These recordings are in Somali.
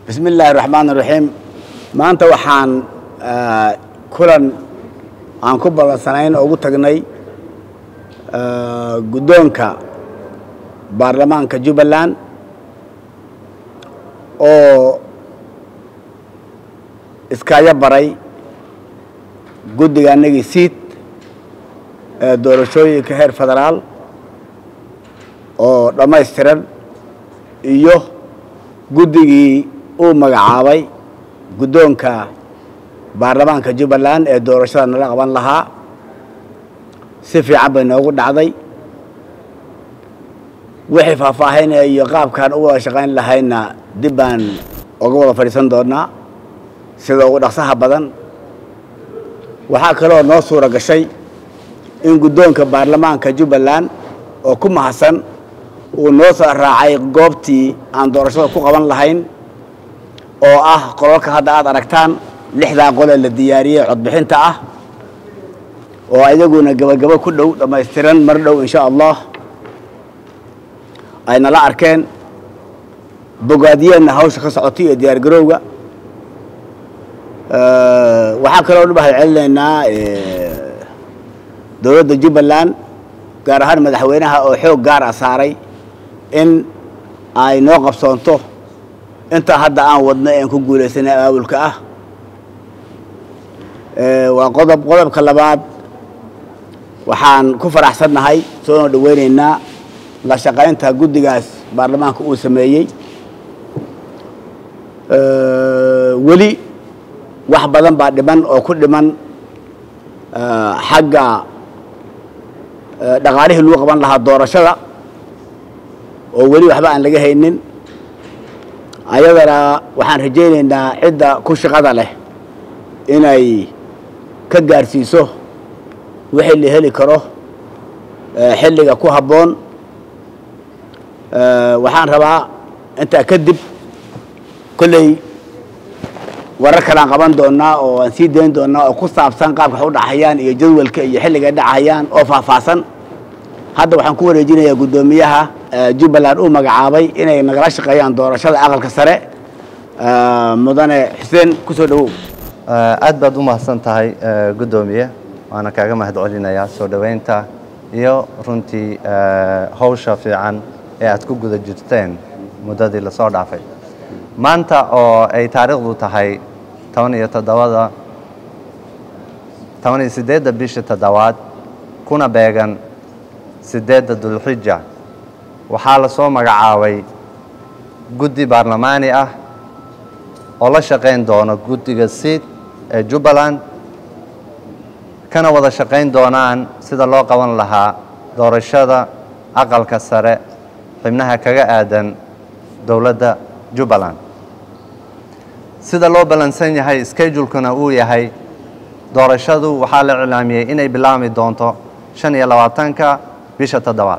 bismi illaahi raxmaan raxiim maanta waxaan kulan aan ku ballansanayn oo ugu tagnay guddoonka baarlamaanka jubbaland oo iskaayo baray guddiga anagii siid ee doorashooyinka heer federaal oo dhammaystiran iyo guddigii uu magacaabay guddoonka baarlamaanka jubbaland ee doorashada nala qaban lahaa si fiican bay noogu dhacday wixii faahfaahinaya iyo qaabkaan u wada shaqayn lahayna dib baan uga wada fadhiisan doonaa sida ugu dhaqsaha badan waxaa kaloo noo suura gashay in guddoonka baarlamaanka jubbaland oo ku mahadsan uu noo soo raacay goobtii aan doorashada ku qaban lahayn oo ah qolalka hadda aad aragtaan lixdaa qolee la diyaariyey codbixinta ah oo ayaguna gabagabo ku dhow dhammaystiran mar dhow insha allah ay nala arkeen bogaadiyeenna hawsha ka socotay iyo diyaar garowga waxaa kaloo mahad celinaynaa dowladda jubbaland gaar ahaan madaxweynaha oo xoog gaar ah saaray in ay noo qabsoonto intaa hadda aan wadno ean ku guulaysanay abaabulka ah waa qodob qodobka labaad waxaan ku faraxsannahay soona dhaweynaynaa la shaqaynta guddigaas baarlamaanka uu sameeyey weli wax badan baa dhiman oo ku dhiman xagga dhaqaalihii lagu qaban lahaa doorashada oo weli waxba aan laga haynin ayadana waxaan rajaynaynaa cidda ku shaqada leh inay ka gaarsiiso wixii la heli karo xilliga ku habboon waxaan rabaa intaa kadib kolley warar kalean qaban doonaa oo aan sii dayn doonaa oo ku saabsan qaabka wax u dhacayaan iyo jadwalka iyo xilliga dhacayaan oo faahfaahsan hadda waxaan ku wareejinayaa guddoomiyaha jubbaland uu magacaabay inay nagala shaqeeyaan doorashada aqalka sare mudane xuseen kusoo dhawow aad baad u mahadsan tahay guddoomiye waana kaaga mahad celinayaa soo dhoweynta iyo runtii hawsha fiican ee aad ku guda jirteen muddadii lasoo dhaafay maanta oo ay taariikhdu tahay toban iyo toddobada toban iyo siddeedda bisha toddobaad kuna beegan siddeedda dulxija waxaa la soo magacaabay guddi baarlamaani ah oo la shaqayn doono guddiga siid ee jubbaland kana wada shaqayn doonaan sida loo qaban lahaa doorashada aqalka sare xibnaha kaga aadan dowladda jubbaland sida loo ballansan yahay schedulekuna uu yahay doorashadu waxaa la iclaamiyey inay bilaabmi doonto shan iyo labaatanka bisha toddobaad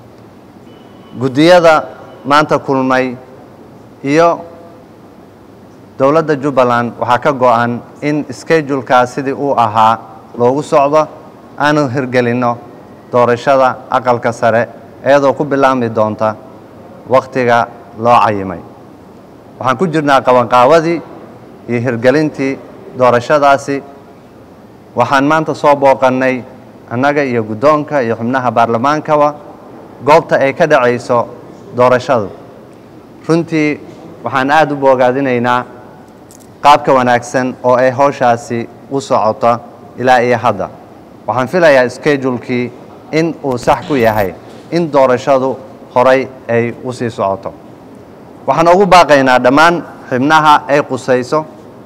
guddiyada maanta kulmay iyo dowladda jubbaland waxaa ka go-an in schedulekaas sidii uu ahaa loogu socdo aanu hirgelinno doorashada aqalka sare iyadoo ku bilaabmi doonta wakhtiga loo cayimay waxaan ku jirnaa qabanqaawadii iyo hirgelintii doorashadaasi waxaan maanta soo booqannay annaga iyo guddoonka iyo xubnaha baarlamaankaba goobta ay ka dhacayso doorashadu runtii waxaan aada u boogaadinaynaa qaabka wanaagsan oo ay hawshaasi u socoto ilaa iyo hadda waxaan filayaa schedulekii in uu sax ku yahay in doorashadu horay ay u sii socoto waxaan ugu baaqaynaa dhammaan xibnaha ay qusayso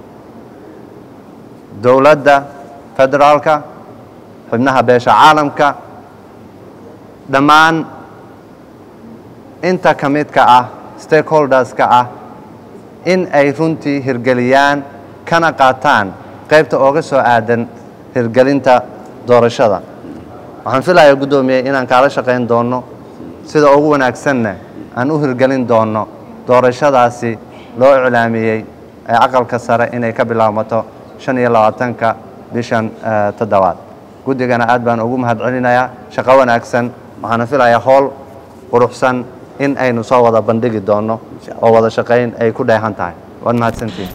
dowladda federaalka xibnaha beesha caalamka dhammaan inta ka midka ah stakeholderska ah in ay runtii hirgeliyaan kana qaataan qaybta ooga soo aadan hirgelinta doorashada waxaan filayaa guddoomiye inaan kaala shaqayn doonno sida ugu wanaagsanna aan u hirgelin doonno doorashadaasi loo iclaamiyey ee aqalka sare inay ka bilaabmato shan iyo labaatanka bishan toddobaad guddigana aad baan ugu mahad celinayaa shaqo wanaagsan waxaana filayaa howl quruxsan in aynu soo wada bandhigi doonno oo wada shaqayn ay ku dheehan tahay waad mahadsantiin